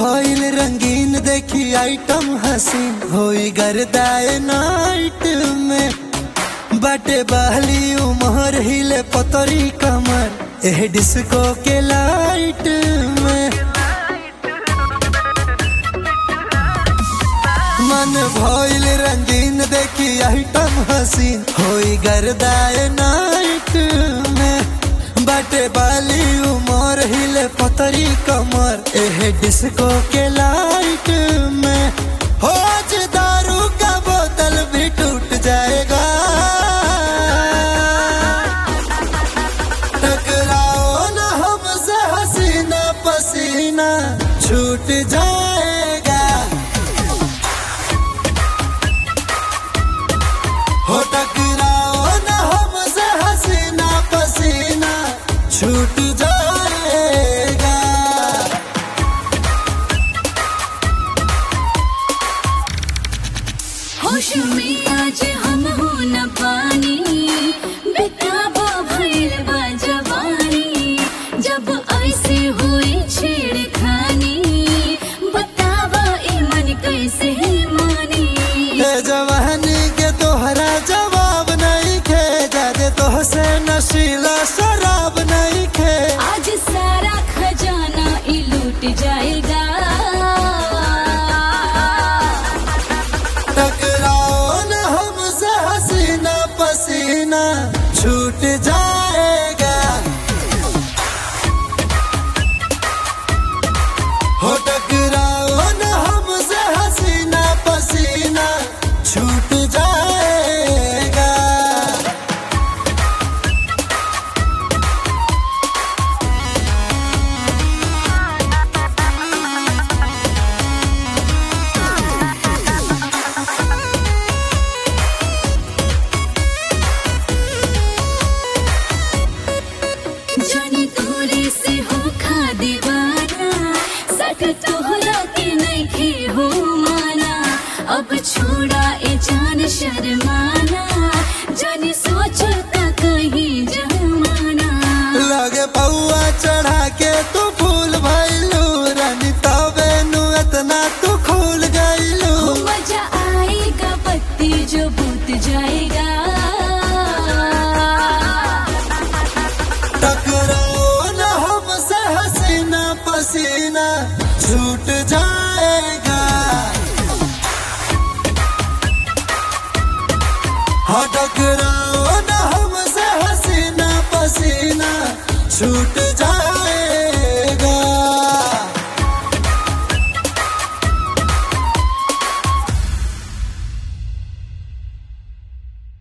भइल रंगीन देखी आइटम हसीन होई गर्दाए नाइट में बाटे बहली उमर हिले पतरी कमर एह डिस्को के लाइट में मन भइल रंगीन देखी आइटम हसीन होई गर्दाए नाइट में बाटे बाली उमर हिले पतरी कमर एह डिस्को के लाइट में हो आज दारू का बोतल भी टूट जाएगा टकराओ ना हमसे हसीना पसीना छूट जाएगा हो टकराओ ना हमसे हसीना पसीना छूट जाएगा होश में आज हम हो न पानी बेताबा भइल बा जवानी जब ऐसे हुई छेड़खानी बतावा ई मन कैसे मानी ए जवानी के तोहरा जवाब नहीं खे जादे तोहसे नशीला शराब नहीं खे आज सारा खजाना ई लूट जाएगा टकराओ न हमसे हसीना पसीना छूट जाएगा हो टकराओ न हमसे हसीना पसीना छूट जाएगा जानी तोरे से हो खा दीवाना सट तोहरा के नहीं खे हो माना अब छोड़ा ए जान शर्माना जानी सोचता कहीं जमाना लगे पौआ चढ़ा के तू फूल भइलू रानी तबे नु इतना तू खुल गइलू मजा आएगा पत्ती जो बूत जाएगा टकराओ न हमसे हसीना पसीना छूट जाएगा हाँ टकराओ न हमसे हसीना पसीना छूट जाएगा